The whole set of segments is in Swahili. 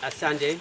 Asante,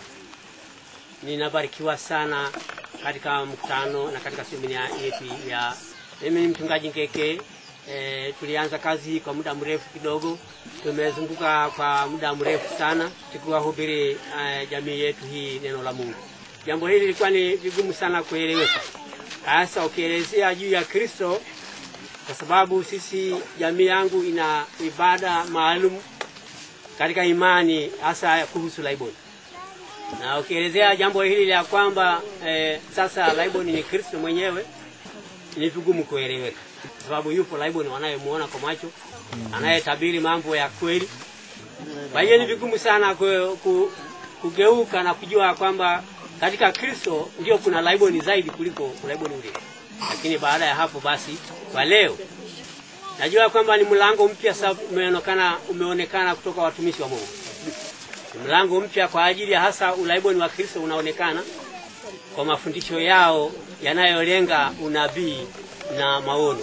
ninabarikiwa sana katika mkutano na katika semina yetu ya. Mimi ni mchungaji Ngeke. E, tulianza kazi hii kwa muda mrefu kidogo, tumezunguka kwa muda mrefu sana tukiwahubiri e, jamii yetu hii neno la Mungu. Jambo hili lilikuwa ni vigumu sana kueleweka, hasa ukielezea juu ya Kristo, kwa sababu sisi jamii yangu ina ibada maalum katika imani hasa kuhusu laiboni, na ukielezea jambo hili la kwamba eh, sasa laiboni ni Kristo mwenyewe ni vigumu kueleweka, kwa sababu yupo laiboni wanayemuona kwa macho, anayetabiri mambo ya kweli. Kwa hiyo ni vigumu sana ku, ku, kugeuka na kujua kwamba katika Kristo ndio kuna laiboni zaidi kuliko laiboni ule. Lakini baada ya hapo basi, kwa leo najua kwamba ni mlango mpya sasa umeonekana, umeonekana kutoka watumishi wa Mungu. Ni mlango mpya kwa ajili ya hasa ulaiboni wa Kristo unaonekana kwa mafundisho yao yanayolenga unabii na maono.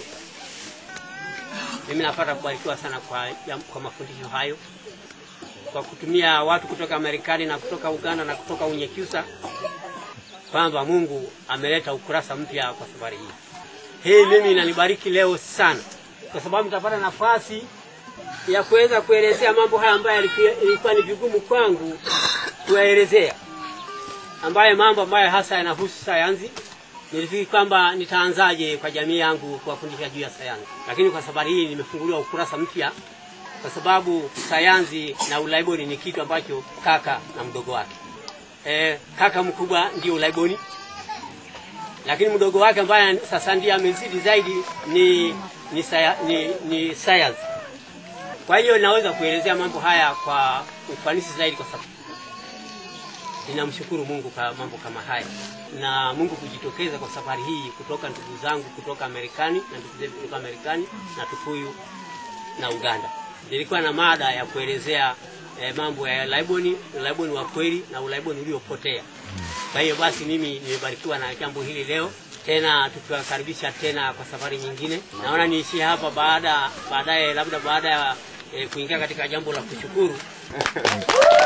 Mimi napata kubarikiwa sana kwa, kwa mafundisho hayo kwa kutumia watu kutoka Marekani na kutoka Uganda na kutoka Unyekyusa, kwamba Mungu ameleta ukurasa mpya kwa safari hii. Hii mimi inanibariki leo sana, kwa sababu nitapata nafasi ya kuweza kuelezea mambo haya ambayo ilikuwa ni vigumu kwangu kuyaelezea, ambayo mambo ambayo hasa yanahusu sayansi. Nilifikiri kwamba nitaanzaje kwa jamii yangu kuwafundisha juu ya sayansi, lakini kwa safari hii nimefunguliwa ukurasa mpya kwa sababu sayansi na ulaiboni ni kitu ambacho kaka na mdogo wake. E, kaka mkubwa ndio ulaiboni, lakini mdogo wake ambaye sasa ndiye amezidi zaidi ni ni, saya, ni, ni sayansi. Kwa hiyo naweza kuelezea mambo haya kwa ufanisi zaidi, kwa sababu ninamshukuru Mungu kwa mambo kama haya na Mungu kujitokeza kwa safari hii, kutoka ndugu zangu kutoka Marekani na ndugu zetu kutoka Marekani na Tukuyu na Uganda. Nilikuwa na mada ya kuelezea eh, mambo ya laiboni, ulaiboni wa kweli na ulaiboni uliopotea. Kwa hiyo basi mimi nimebarikiwa na jambo hili leo tena, tukiwakaribisha tena kwa safari nyingine. Naona niishie hapa, baada baadaye, labda baada ya eh, kuingia katika jambo la kushukuru